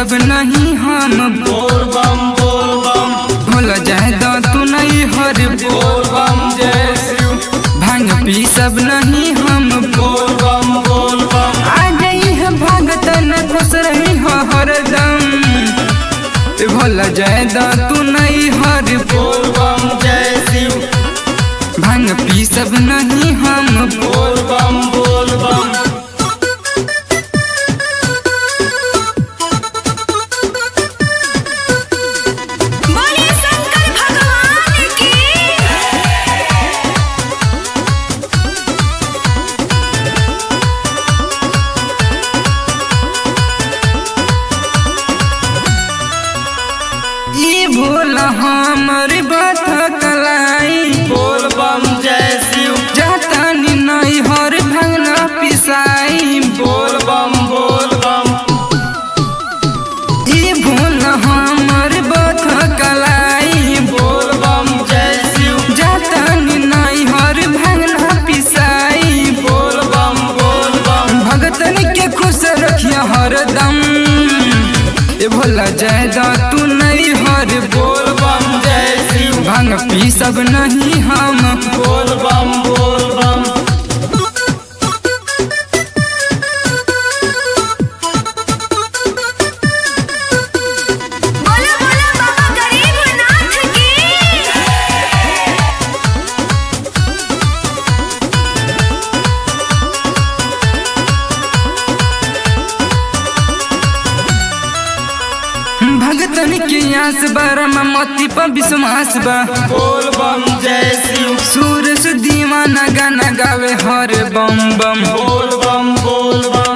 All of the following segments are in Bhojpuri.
सब नहीं हम बोल बम बोल बम भूल जाए दो तू नहीं हर बोल बम जय शिव भांग पी सब नहीं हम बोल बम बोल बम आ गई है भागत न खुश रही हो हरदम भूल जाए दो तू नहीं हर बोल बम जय शिव भांग पी सब नहीं हम बोल बम बोल बम बोले शंकर भगवान की ई भूल हमर बात कलाई बोल बम जय शिव जाता नहीं हर भंगना पिसाई बोल बम बोल बम ई भूल हमर बात कलाई बोल बम जय शिव जाता नहीं हर भंगना पिसाई बोल बम बोल बम भगतन के खुश रखिया हरदम ए भोला जायदा तू नहीं हर बोल बम जय शिव भांग पी सब नहीं हम बोल बम बोल बम बोलो बोलो बाबा गरीबनाथ की भगतन के आस बरम मती पर विश्वास बा बोल बम जय शिव सूरज दीवाना गाना गावे हर बम बम बोल बम बोल बम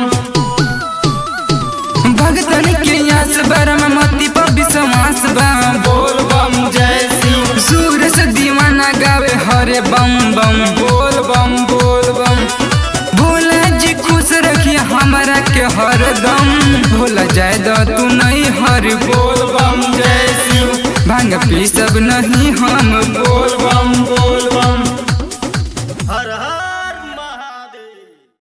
भगतन के आस बरम मती पर विश्वास बा बोल बम जय शिव सूरज दीवाना गावे हर बम बम बोल बम बोल बम भोला जी खुश रखिए हमारा के हरदम भोला जाए दो तू नहीं हर बोल बम जय शिव भांग पी सब नहीं हम बोल